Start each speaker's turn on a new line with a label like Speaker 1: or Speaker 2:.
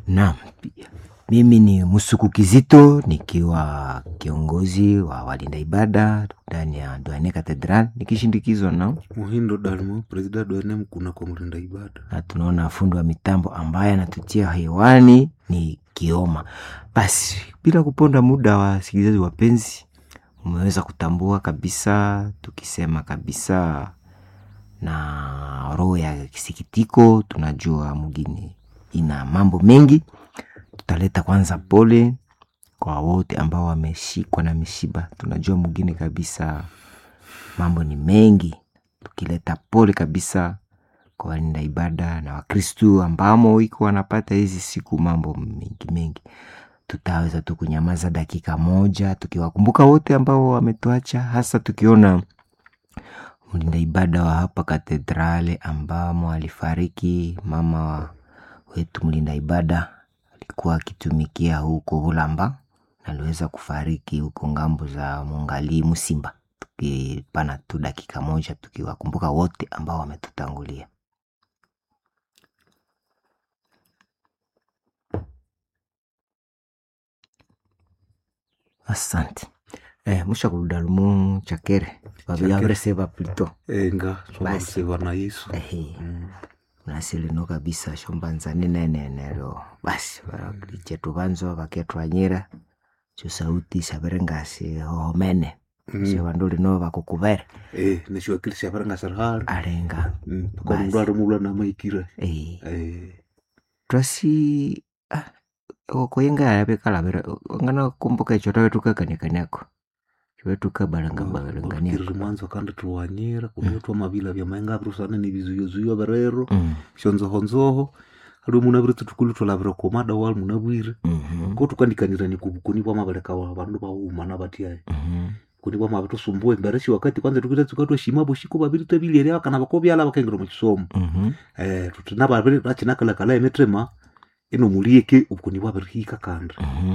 Speaker 1: Naam, mimi ni Musuku Kizito nikiwa kiongozi wa walinda ibada ndani ya Duane Cathedral nikishindikizwa na
Speaker 2: Muhindo Dalmo, presida Duane Mkuna kwa mlinda ibada.
Speaker 1: na tunaona fundi wa mitambo ambaye anatutia hewani ni Kioma. Basi bila kuponda muda, wasikilizaji wapenzi, umeweza kutambua kabisa, tukisema kabisa na roho ya kisikitiko, tunajua mgini ina mambo mengi. Tutaleta kwanza pole kwa wote ambao wameshikwa na mishiba. Tunajua mgini kabisa mambo ni mengi, tukileta pole kabisa kwa walinda ibada na Wakristu ambamo iko wanapata hizi siku mambo mengi mengi. Tutaweza tu kunyamaza dakika moja tukiwakumbuka wote ambao wametuacha, hasa tukiona mlinda ibada wa hapa katedrale ambamo alifariki mama wa wetu mlinda ibada alikuwa akitumikia huko Ulamba na aliweza kufariki huko ngambo za Mungali Musimba. Tukipana tu dakika moja tukiwakumbuka wote ambao wametutangulia. Asante. Eh, musha kudalumu chakere vaviavreseva plito
Speaker 2: Enga,
Speaker 1: Basi.
Speaker 2: sobaluseva na Yesu.
Speaker 1: ehe
Speaker 2: Mm.
Speaker 1: nasilino kabisa shombanzani nenenero basi chetu vanzo vaketwanyira chosauti saverengasi hohomene
Speaker 2: Mm.
Speaker 1: sevandu lino vakukuvere
Speaker 2: Eh, neshiwakilisha varanga sarhari.
Speaker 1: alenga
Speaker 2: Mm. Kwa
Speaker 1: Basi.
Speaker 2: mundu ari mula na maikira.
Speaker 1: eh,
Speaker 2: Eh.
Speaker 1: twasi ah, koyenga yavekalavira ngana kumbuka icho tavetukakaniakaniako chivetukabalangabalanganiako
Speaker 2: Kiriri mwanzo kandi tuwanyira kurio twa mavila vya maenga virusana ni vizuyozuyo verero shonzohonzoho ali muna viri tutukulu twalavira komada wali muna bwire ko tukandikanira ni kubukuni bwa mabaleka wa vandu vaumana vatiaye kuni bwa mavitu sumbue mbereshi wakati kwanza tukita tukatwa shima boshiko babiri tabiliere akana bakobyala bakengera mu kisomo eh tutina babiri rachina kala kala emetrema ino mulieke ubukuni bwa birihika kanda